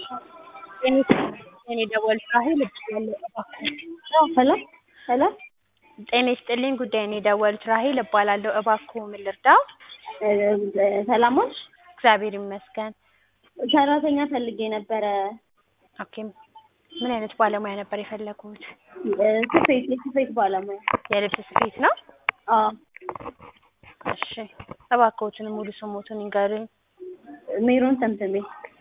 የኔ ደወል ራሔል እባላለሁ እባክዎ ሄሎ ሄሎ ጤና ይስጥልኝ ጉዳይን የደወሉት ራሔል እባላለሁ እባክዎ ምን ልርዳዎ? ሰላም ዋልሽ? እግዚአብሔር ይመስገን። ሰራተኛ ፈልጌ ነበረ። ኦኬ ምን አይነት ባለሙያ ነበር የፈለጉት? ስፌት የስፌት ባለሙያ። የልብስ ስፌት ነው? አዎ እሺ እባክዎትን ሙሉ ስሞትን ይንገሩኝ? ሜሮን ተምተሜ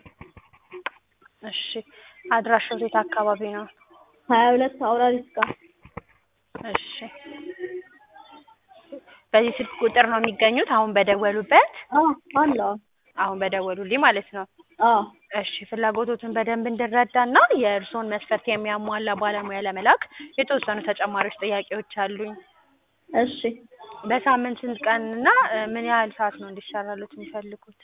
እሺ አድራሻው የት አካባቢ ነው? ሀያ ሁለት አውራሪስ ጋር እሺ በዚህ ስልክ ቁጥር ነው የሚገኙት አሁን በደወሉበት? አዎ አለ አሁን በደወሉልኝ ማለት ነው። አዎ እሺ ፍላጎቶትን በደንብ እንድረዳና የእርስዎን መስፈርት የሚያሟላ ባለሙያ ለመላክ የተወሰኑ ተጨማሪዎች ጥያቄዎች አሉኝ። እሺ በሳምንት ስንት ቀን እና ምን ያህል ሰዓት ነው እንዲሰራልዎት የሚፈልጉት?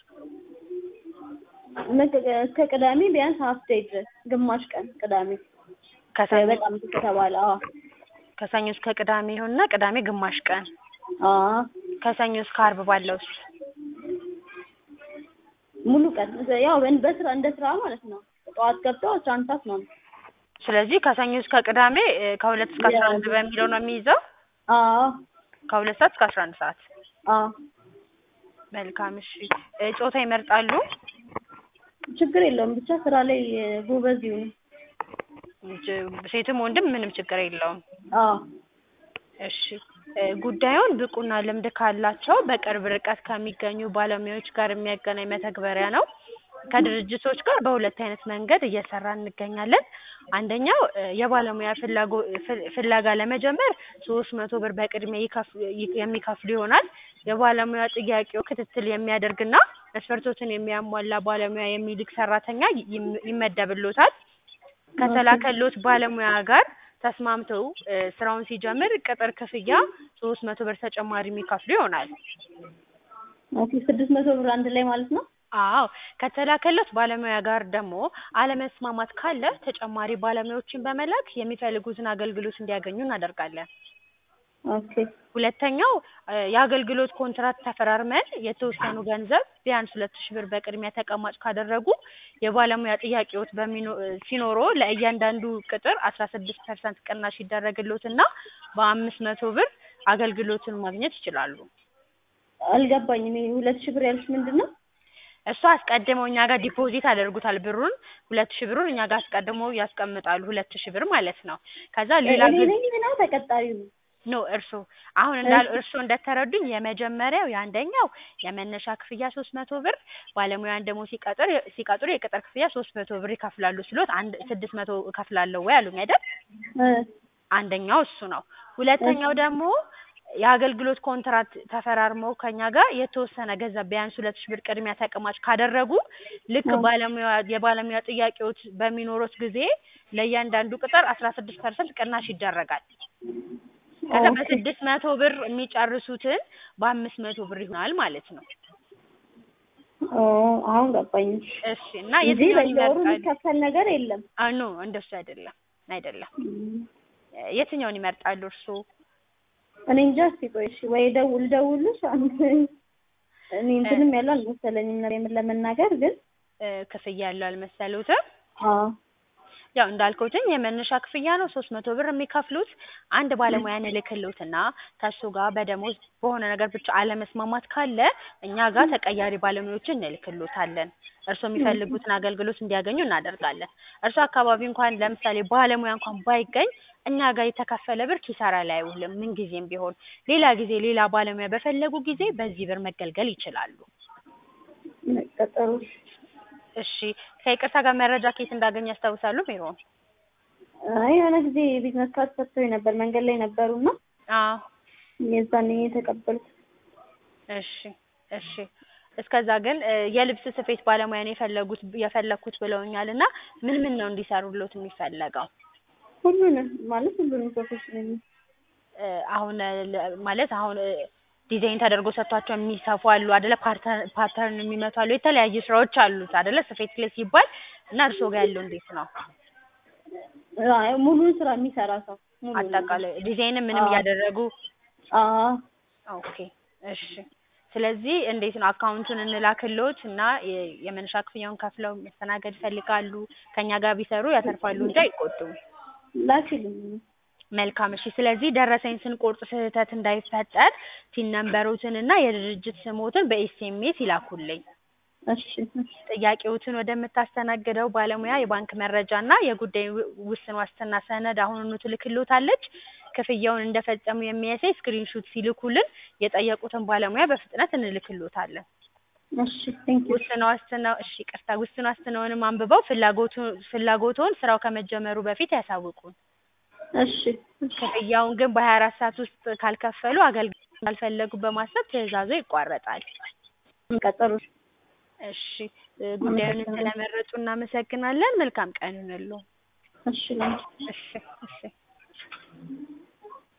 እስከ ቅዳሜ ቢያንስ ሀፍ ዴይ ድረስ ግማሽ ቀን ቅዳሜ ከሰኞ በጣም ከተባለ አዎ ከሰኞ እስከ ቅዳሜ ይሁንና ቅዳሜ ግማሽ ቀን አዎ ከሰኞ እስከ ዓርብ ባለው ውስጥ ሙሉ ቀን ያው በስራ እንደ ስራ ማለት ነው። ጠዋት ገብተው አስራ አንድ ሰዓት ነው። ስለዚህ ከሰኞ እስከ ቅዳሜ ከሁለት እስከ አስራ አንድ በሚለው ነው የሚይዘው? አዎ ከሁለት ሰዓት እስከ አስራ አንድ ሰዓት አዎ መልካም እሺ ጾታ ይመርጣሉ? ችግር የለውም ብቻ ስራ ላይ ጎበዝ ይሁኑ። ሴትም ወንድም ምንም ችግር የለውም። አዎ እሺ ጉዳዩን ብቁና ልምድ ካላቸው በቅርብ ርቀት ከሚገኙ ባለሙያዎች ጋር የሚያገናኝ መተግበሪያ ነው። ከድርጅቶች ጋር በሁለት አይነት መንገድ እየሰራን እንገኛለን። አንደኛው የባለሙያ ፍላጎ ፍለጋ ለመጀመር ሶስት መቶ ብር በቅድሚያ የሚከፍሉ ይሆናል። የባለሙያ ጥያቄው ክትትል የሚያደርግና መስፈርቶችን የሚያሟላ ባለሙያ የሚልክ ሰራተኛ ይመደብልዎታል። ከተላከልዎት ባለሙያ ጋር ተስማምተው ስራውን ሲጀምር ቅጥር ክፍያ ሶስት መቶ ብር ተጨማሪ የሚከፍሉ ይሆናል። ኦኬ ስድስት መቶ ብር አንድ ላይ ማለት ነው? አዎ ከተላከልዎት ባለሙያ ጋር ደግሞ አለመስማማት ካለ ተጨማሪ ባለሙያዎችን በመላክ የሚፈልጉትን አገልግሎት እንዲያገኙ እናደርጋለን። ኦኬ ሁለተኛው የአገልግሎት ኮንትራት ተፈራርመን የተወሰኑ ገንዘብ ቢያንስ ሁለት ሺህ ብር በቅድሚያ ተቀማጭ ካደረጉ የባለሙያ ጥያቄዎት በሚኖ ሲኖርዎ ለእያንዳንዱ ቅጥር አስራ ስድስት ፐርሰንት ቅናሽ ይደረግልዎትና በአምስት መቶ ብር አገልግሎቱን ማግኘት ይችላሉ። አልገባኝም ይሄ ሁለት ሺህ ብር ያልሽ ምንድን ነው? እሱ አስቀድመው እኛ ጋር ዲፖዚት ያደርጉታል ብሩን ሁለት ሺህ ብሩን እኛ ጋር አስቀድመው ያስቀምጣሉ ሁለት ሺህ ብር ማለት ነው። ከዛ ሌላ እኔ ነኝ ነው ተቀጣሪው ነው? ኖ እርሶ አሁን እንዳሉ እርሶ እንደተረዱኝ የመጀመሪያው የአንደኛው የመነሻ ክፍያ ሶስት መቶ ብር ባለሙያን ደግሞ ሲቀጥር ሲቀጥሩ የቅጥር ክፍያ ሶስት መቶ ብር ይከፍላሉ ስሎት አንድ ስድስት መቶ እከፍላለሁ ወይ አሉኝ አይደል? አንደኛው እሱ ነው። ሁለተኛው ደግሞ የአገልግሎት ኮንትራት ተፈራርመው ከኛ ጋር የተወሰነ ገንዘብ ቢያንስ ሁለት ሺህ ብር ቅድሚያ ተቀማጭ ካደረጉ ልክ ባለሙያ የባለሙያ ጥያቄዎች በሚኖሩት ጊዜ ለእያንዳንዱ ቅጥር አስራ ስድስት ፐርሰንት ቅናሽ ይደረጋል። ከዛ በስድስት መቶ ብር የሚጨርሱትን በአምስት መቶ ብር ይሆናል ማለት ነው። አሁን ገባኝ። እሺ እና እዚህ የትኛውን በየወሩ ይመርጣሉ? የሚከፈል ነገር የለም። አ ኖ እንደሱ አይደለም አይደለም። የትኛውን ይመርጣሉ እርስዎ? እኔ እንጃ እስኪ ቆይ እሺ ወይ ደውል ደውልሽ አንተ እኔ እንትንም ያለው አልመሰለኝም ነው የምን ለመናገር ግን ክፍያ ያለው አልመሰሉትም? አዎ ያው እንዳልኩትኝ የመነሻ ክፍያ ነው ሶስት መቶ ብር የሚከፍሉት አንድ ባለሙያ እንልክልዎትና ከእሱ ጋር በደሞዝ በሆነ ነገር ብቻ አለመስማማት ካለ እኛ ጋር ተቀያሪ ባለሙያዎችን እንልክልዎታለን። እርስዎ የሚፈልጉትን አገልግሎት እንዲያገኙ እናደርጋለን። እርስዎ አካባቢ እንኳን ለምሳሌ ባለሙያ እንኳን ባይገኝ እኛ ጋር የተከፈለ ብር ኪሳራ ላይ አይውልም ምንጊዜም ቢሆን። ሌላ ጊዜ ሌላ ባለሙያ በፈለጉ ጊዜ በዚህ ብር መገልገል ይችላሉ። ቀጠሮ እሺ ከይቅርታ ጋር መረጃ ከየት እንዳገኙ ያስታውሳሉ ሜሮን? አይ የሆነ ጊዜ ቢዝነስ ካርድ ሰጥተውኝ ነበር መንገድ ላይ ነበሩና አዎ የዛኔ የተቀበልኩት። እሺ እሺ እስከዛ ግን የልብስ ስፌት ባለሙያ ነው የፈለጉት የፈለኩት ብለውኛል እና ምን ምን ነው እንዲሰሩልዎት የሚፈለገው? ሁሉንም ማለት ሁሉንም ፕሮፌሽናል አሁን ማለት አሁን ዲዛይን ተደርጎ ሰጥቷቸው የሚሰፉ አሉ አይደለ? ፓተርን የሚመቱ አሉ። የተለያዩ ስራዎች አሉት አይደለ? ስፌት ላይ ሲባል እና እርስዎ ጋር ያለው እንዴት ነው? ሙሉን ስራ የሚሰራ ሰው አጠቃላይ ዲዛይንም ምንም እያደረጉ አዎ ኦኬ እሺ ስለዚህ እንዴት ነው አካውንቱን እንላክልዎት እና የ- የመነሻ ክፍያውን ከፍለው መስተናገድ ይፈልጋሉ? ከእኛ ጋር ቢሰሩ ያተርፋሉ እንጂ አይቆጡም። ላኪልኝ። መልካም እሺ። ስለዚህ ደረሰኝ ስንቆርጥ ስህተት እንዳይፈጠር ቲን ነምበሮትን እና የድርጅት ስሞትን በኤስኤምኤስ ይላኩልኝ። እሺ እሺ ጥያቄዎትን ወደምታስተናግደው ባለሙያ የባንክ መረጃ እና የጉዳይ ው- ውስን ዋስትና ሰነድ አሁኑኑ ትልክልዎታለች። ክፍያውን እንደፈጸሙ የሚያሳይ ስክሪንሹት ሲልኩልን የጠየቁትን ባለሙያ በፍጥነት እንልክልዎታለን። እሺ ቴንክ ዩ ውስን ዋስትና እሺ ይቅርታ፣ ውስን ዋስትናውንም አንብበው ፍላጎቱ ፍላጎትዎን ስራው ከመጀመሩ በፊት ያሳውቁን። እሺ እሺ ክፍያውን ግን በሀያ አራት ሰዓት ውስጥ ካልከፈሉ አገልግሎት እንዳልፈለጉ በማሰብ ትዕዛዙ ይቋረጣል። ቀጠሮ እሺ እ ጉዳዩን ስለመረጡ እናመሰግናለን። መልካም ቀን ይሁንልዎ። እሺ ላንቺ እሺ እሺ